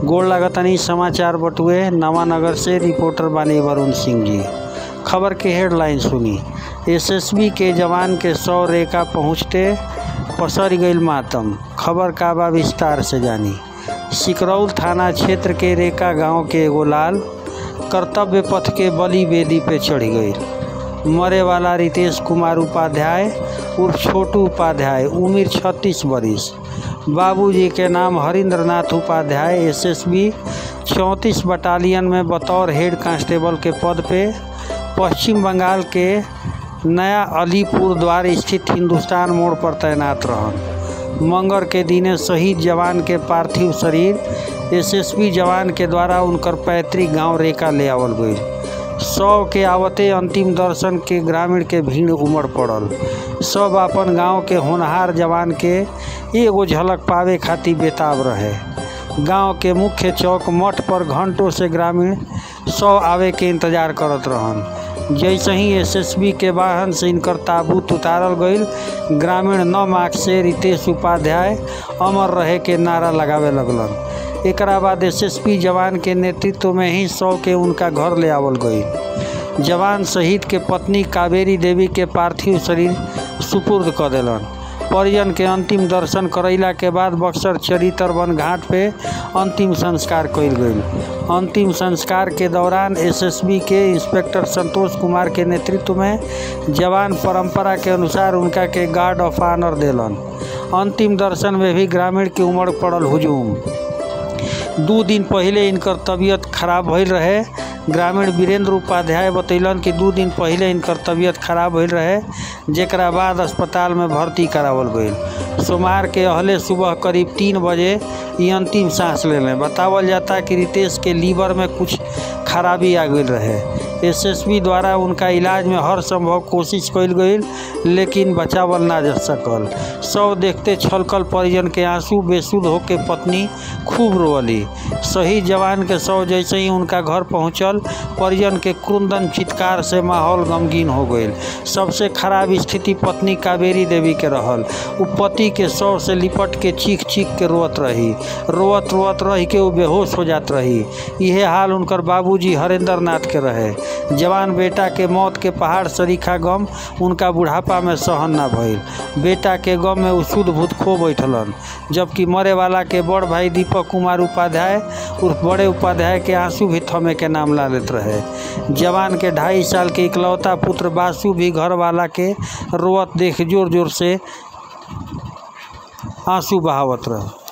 गोड़ लागतनी समाचार बटुए नवानगर से रिपोर्टर बानी वरुण सिंह जी खबर के हेडलाइन सुनी एसएसबी के जवान के सौ रेखा पहुँचते पसर गईल मातम खबर का बा विस्तार से जानी सिकरौल थाना क्षेत्र के रेका गांव के एगो लाल कर्तव्य पथ के बलि वेदी पे चढ़ गई मरे वाला रितेश कुमार उपाध्याय उर्फ छोटू उपाध्याय उम्र छत्तीस बरिस बाबूजी के नाम हरिंद्र नाथ उपाध्याय एसएसबी चौंतीस बटालियन में बतौर हेड कांस्टेबल के पद पे पश्चिम बंगाल के नया अलीपुर द्वार स्थित हिंदुस्तान मोड़ पर तैनात रहन मंगर के दिने शहीद जवान के पार्थिव शरीर एसएसबी जवान के द्वारा उनकर पैतृक गांव रेका ले आवल गई सौ के आवते अंतिम दर्शन के ग्रामीण के भीड़ उमड़ पड़ल सब अपन गांव के होनहार जवान के एगो झलक पावे खातिर बेताब रहे गांव के मुख्य चौक मठ पर घंटों से ग्रामीण सौ आवे के इंतजार करत रहन जैसे ही एसएसबी के वाहन से इनकर ताबूत उतारल गईल ग्रामीण नौ मार्च से रितेश उपाध्याय अमर रहे के नारा लगावे लगलन एकरा बाद एसएसपी जवान के नेतृत्व में ही सौ के उनका घर ले आवल गई जवान शहीद के पत्नी कावेरी देवी के पार्थिव शरीर सुपुर्द कर दिलन परिजन के अंतिम दर्शन करैला के बाद बक्सर चरितरवन घाट पे अंतिम संस्कार कइल गईल अंतिम संस्कार के दौरान एसएसबी के इंस्पेक्टर संतोष कुमार के नेतृत्व में जवान परंपरा के अनुसार उनका के गार्ड ऑफ ऑनर देलन अंतिम दर्शन में भी ग्रामीण के उमड़ पड़ल हुजूम दू दिन पहले इनकर तबीयत खराब भइल रहे ग्रामीण वीरेंद्र उपाध्याय बतैलन कि दू दिन पहले इनकर तबीयत खराब भइल रहे जेकरा बाद अस्पताल में भर्ती करावल गईल सोमवार के अहले सुबह करीब तीन बजे ये अंतिम सांस ले लें बतावल जाता कि रितेश के लीवर में कुछ खराबी आ गई रहे एसएसबी द्वारा उनका इलाज में हर संभव कोशिश कइल गई लेकिन बचावल ना जा सकल सब देखते छलकल परिजन के आंसू बेसुध होके पत्नी खूब रोअली शहीद जवान के शव जैसे ही उनका घर पहुंचल परिजन के क्रुंदन चित्कार से माहौल गमगीन हो गई सबसे खराब स्थिति पत्नी कावेरी देवी के रहल उ पति के शव से लिपट के चीख चीख के रोअत रही रोअत रोअत रही के वो बेहोश हो जात रही यह हाल उनकर बाबूजी हरेंद्र नाथ के रहे जवान बेटा के मौत के पहाड़ सरीखा गम उनका बुढ़ापा में सहन ना भइल बेटा के गम में उ शुद्ध भूत खो बैठलन जबकि मरे वाला के बड़ भाई दीपक कुमार उपाध्याय उर्फ बड़े उपाध्याय के आंसू भी थमे के नाम ला लेत रहे जवान के ढाई साल के इकलौता पुत्र बासु भी घर वाला के रोअत देख जोर जोर से आंसू बहावत रहे